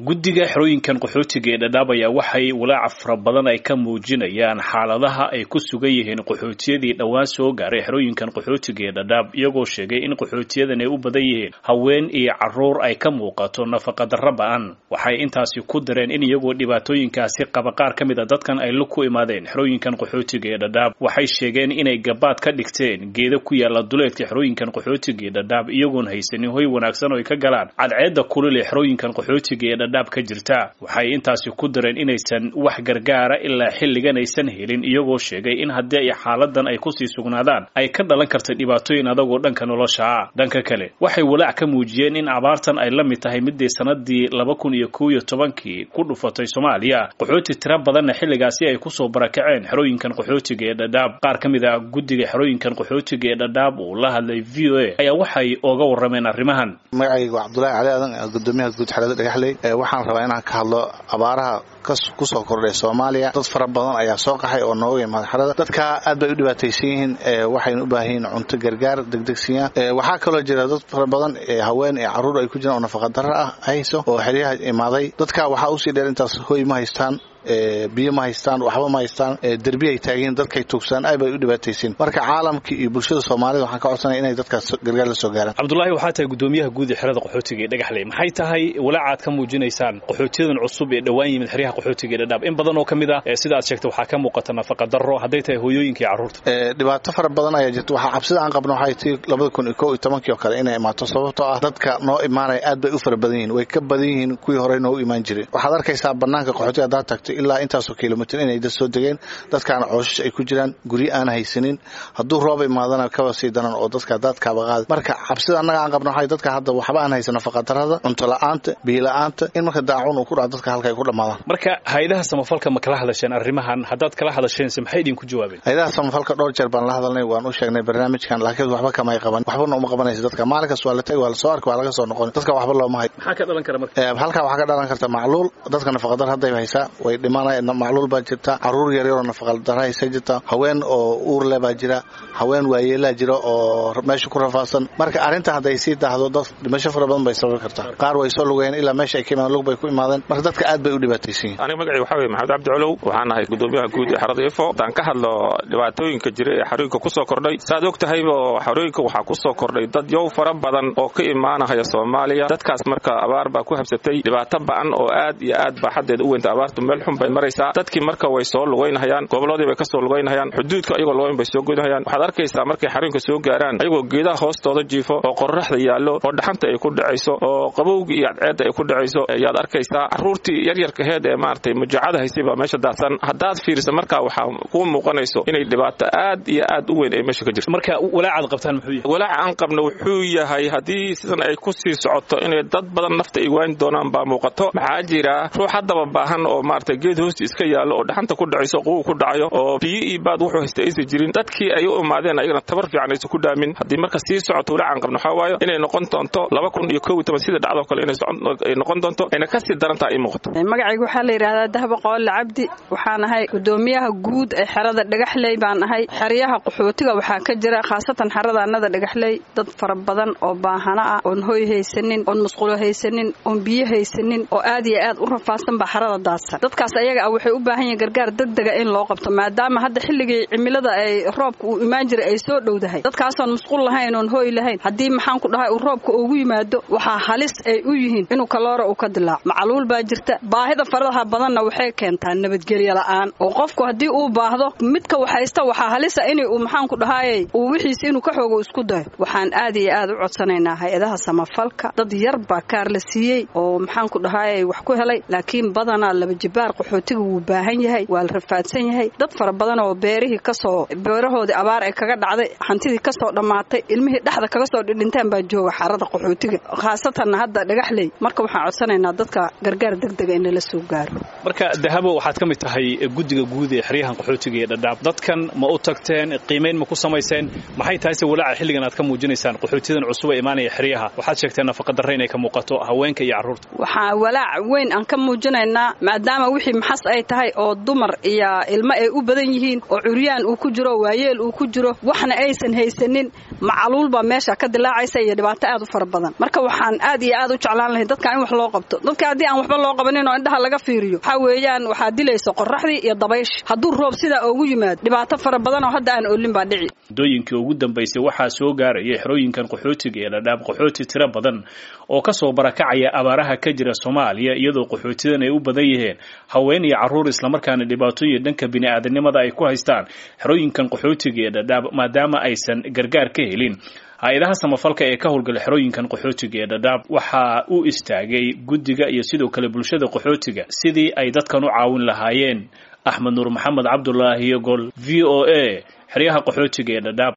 guddiga xerooyinkan qaxootiga ee dhadhaab ayaa waxay walaaca fara badan ay ka muujinayaan xaaladaha ay ku sugan yihiin qaxootiyadii dhowaan soo gaaray xerooyinkan qaxootiga ee dhadhaab iyagoo sheegay in qaxootiyadan ay u badan yihiin haween iyo caruur ay ka muuqato nafaqadarra ba-an waxay intaasi ku dareen in iyagoo dhibaatooyinkaasi qaba qaar ka mid a dadkan ay la ku imaadeen xerooyinkan qaxootiga ee dhadhaab waxay sheegeen inay gabaad ka dhigteen geeda ku yaala duleedka xerooyinkan qaxootiga ee dhadhaab iyagoon haysanin hoy wanaagsan oo ay ka galaan cadceedda kulil ee xerooyinkan qaxootiga ee dhadhaab ka jirta waxay intaasi ku dareen inaysan wax gargaara ilaa xilligan aysan helin iyagoo sheegay in haddii ay xaaladan ay kusii sugnaadaan ay ka dhalan karta dhibaatooyin adagoo dhanka nolosha ah dhanka kale waxay walaac ka muujiyeen in abaartan ay la mid tahay midii sanadii laba kun iyo kow iyo tobankii ku dhufatay soomaaliya qaxooti tira badanna xilligaasi ay kusoo barakaceen xerooyinkan qaxootiga ee dhadhaab qaar ka mid ah guddiga xerooyinkan qaxootiga ee dhadhaab uu la hadlay v o a ayaa waxay ooga warrameen arrimahan magacayga waa cabdulaahi cali aadan gudoomiyaha guud xerada dhagaxley waxaan rabaa inaan ka hadlo abaaraha kusoo kordhay soomaaliya dad fara badan ayaa soo qaxay oo nooga imaada xerada dadka aad bay u dhibaataysan yihiin waxayna u baahan yihiin cunto gargaar degdegsiya waxaa kaloo jira dad fara badan haween ee carruur ay ku jiraan oo nafaqadarra ah hayso oo xeryaha imaaday dadka waxaa usii dheer intaas hoy ma haystaan biyo ma haystaan waxba ma haystaan derbi ay taagiin dadkay tuugsadaan aad bay u dhibaataysiin marka caalamka iyo bulshada soomaalida waxaan ka codsanaya inay dadkaas gargaar la soo gaaraan cabdulaahi waxaa tahay gudoomiyaha guud ee xerada qaxootiga ee dhagaxley maxay tahay walaacaad ka muujinaysaan qaxootiyadan cusub ee dhowaan yimid xeryaha qaxootiga ee dhadhaab in badan oo ka mid ah sida aad sheegtay waxaa ka muuqata nafaqa darro hadday tahay hooyooyinka iyo carruurta dhibaato fara badan ayaa jirta waxaa cabsida aan qabno waxay tii labada kun iyo kow iyo tobankii oo kale inay imaato sababtoo ah dadka noo imaanaya aad bay u fara badan yihiin way ka badan yihiin kuwii horey noogu imaan jiray waxaad arkaysaa banaanka qaxootiga haddaad tagto ilaa intaasoo kilomitr inay dad soo degeen dadkaana cooshash ay ku jiraan guryo aan haysanin hadduu roob imaadana kaba sii daran oo dadka daadkaaba qaada marka cabsida annaga aan qabno waxay dadka hadda waxba aan haysan nafaqadarrada cunto la-aanta biyo la-aanta in marka daacun uu ku dhaco dadka halka ay ku dhammaadaan marka hay-adaha samafalka ma kala hadasheen arrimahan haddaad kala hadasheense maxay idinku jawaabeen hay-adaha samafalka dhowr jeer baan la hadalnay waan u sheegnay barnaamijkan laakiin waxba kamay qaban waxbana uma qabanaysa dadka maalinkas waa la tagi waa la soo arki waa laga soo noqon dadka waxba looma hay maxaa ka dhalan kara marka halkaa waxaa ka dhalan karta macluul dadka nafaqadar hadday haysaa way dhimanaya macluul baa jirta caruur yaryaroo nafaqadara haysa jirta haween oo uur le baa jira haween waayeelaa jira oo meesha ku rafaadsan marka arrinta hadday sii daahdo dad dhimasho fara badan bay sababi kartaa qaar way soo lugayeen ilaa meesha ay ka imaadeen lug bay ku imaadeen marka dadka aad bay u dhibaataysan yihin aniga magacii waxaa weye maxamed cabdi colow waxaan ahay gudoomiyaha guud ee xerada ifo haddaan ka hadlo dhibaatooyinka jira ee xerooyinka kusoo kordhay saaad og tahaybo xerooyinka waxaa kusoo kordhay dad yow fara badan oo ka imaanahaya soomaaliya dadkaas marka abaar baa ku habsatay dhibaato ba'an oo aad iyo aad baa xaddeeda u weynta abaartu meel xun bay maraysaa dadkii marka way soo lugaynahayaan gobolladii bay ka soo lugaynahayaan xuduudka ayagoo lugayn bay soo goynahayaan waxaad arkaysaa markay xarooyinka soo gaaraan ayagoo geedaha hoostooda jiifo oo qorraxda yaallo oo dhaxanta ay ku dhacayso oo qabowgii iyo cadceedda ay ku dhacayso ayaad arkaysaa carruurtii yaryarkaheed ee maaragtay mujacada haysay baa meesha daadsan haddaad fiirisa markaa waxaa kuu muuqanayso inay dhibaato aad iyo aad u weyn ay meesha ka jirto marka walaacaad qabtaan muxuu yahay walaaca aan qabno wuxuu yahay haddii sidan ay ku sii socoto inay dad badan nafta ay waani doonaan baa muuqato maxaa jira ruux haddaba baahan oo maaragtay geed hoosti iska yaallo oo dhaxanta ku dhacayso quwu ku dhacayo oo biyo iyo baad wuxuu haysta aysan jirin dadkii ay u imaadeen ayagana tabar fiican aysan ku dhaamin haddii marka sii socoto walaacan qabno waxaa waayo inay noqon doonto laba kun iyo kow iyo toban sida dhacdoo kale inay noqon doonto ayna kasii daran tahay ii muuqato magacayga waxaa la yidhahdaa dahba qoole cabdi waxaan ahay gudoomiyaha guud ee xerada dhagaxley baan ahay xeryaha qaxootiga waxaa ka jira khaasatan xerada annada dhagaxley dad fara badan oo baahana ah oon hoy haysanin oon musqulo haysanin oon biyo haysanin oo aad iyo aad u rafaadsan baa xerada daadsan dadkaas ayaga ah waxay u baahan yihin gargaar degdega in loo qabto maadaama hadda xilligii cimilada ay roobka uu imaan jiray ay soo dhowdahay dadkaasoon musqul lahayn oon hooy lahayn haddii maxaan ku dhahay uu roobka ugu yimaado waxaa halis ay u yihiin inuu kaloora uu ka dilaaco macluul baa jirta baahida faradaha badanna waxay keentaa nabadgelyo la'aan oo qofku haddii uu baahdo midka waxhaysta waxaa halisa in uu maxaan ku dhahaayey uu wixiisi inuu ka xoogo isku dayo waxaan aad iyo aad u codsanaynaa hay-adaha samafalka dad yar baa kaar la siiyey oo maxaan ku dhahaayey wax ku helay laakiin badanaa laba jibaar qaxootiga wuu baahan yahay waa la rafaadsan yahay dad fara badan oo beerihii kasoo beerahoodii abaar ay kaga dhacday hantidii kasoo dhammaatay ilmihii dhexda kaga soo dhidhinteen baa jooga xarada qaxootiga khaasatanna hadda dhagaxley marka waxaan codsanaynaa dadka gargaar degdega in lala soo gaaro marka dahabo waxaad ka mid tahay guddiga guud ee xeryahan qaxootiga ee dhadhaab dadkan ma u tagteen qiimayn ma ku samayseen maxay tahay se walaaca xilligan aad ka muujinaysaan qaxootiyadan cusub ee imaanaya xeryaha waxaad sheegteen nafaqadarre inay ka muuqato haweenka iyo carruurta waxaa walaac weyn aan ka muujinaynaa maadaama wixii maxas ay tahay oo dumar iyo ilmo ay u badan yihiin oo curyaan uu ku jiro waayeel uu ku jiro waxna aysan haysanin macaluul baa meesha ka dilaacaysa iyo dhibaato aad u fara badan marka waxaan aad iyo aad u jeclaan lahay dadka in wax loo qabto dadka haddii aan waxba loo qabanin oo indhaha laga fiiriyo waxaa weeyaan waxaa dilaysa qoraxdii iyo dabaysh hadduu roob sidaa ugu yimaado dhibaato fara badan oo hadda aan oolin baa dhici muddooyinkii ugu dambaysay waxaa soo gaarayay xerooyinkan qaxootiga ee dhadhaab qaxooti tiro badan oo ka soo barakacaya abaaraha ka jira soomaaliya iyadoo qaxootiyadan ay u badan yihiin haween iyo carruur islamarkaana dhibaatooyin dhanka bini'aadanimada ay ku haystaan xerooyinkan qaxootiga ee dhadhaab maadaama aysan gargaar ka helin hay-adaha samafalka ee ka howlgala xerooyinkan qaxootiga ee dhadhaab waxaa u istaagay guddiga iyo sidoo kale bulshada qaxootiga sidii ay dadkan u caawin lahaayeen axmed nuur maxamed cabdulaahi gol v o a xeryaha qaxootiga ee dhadhaab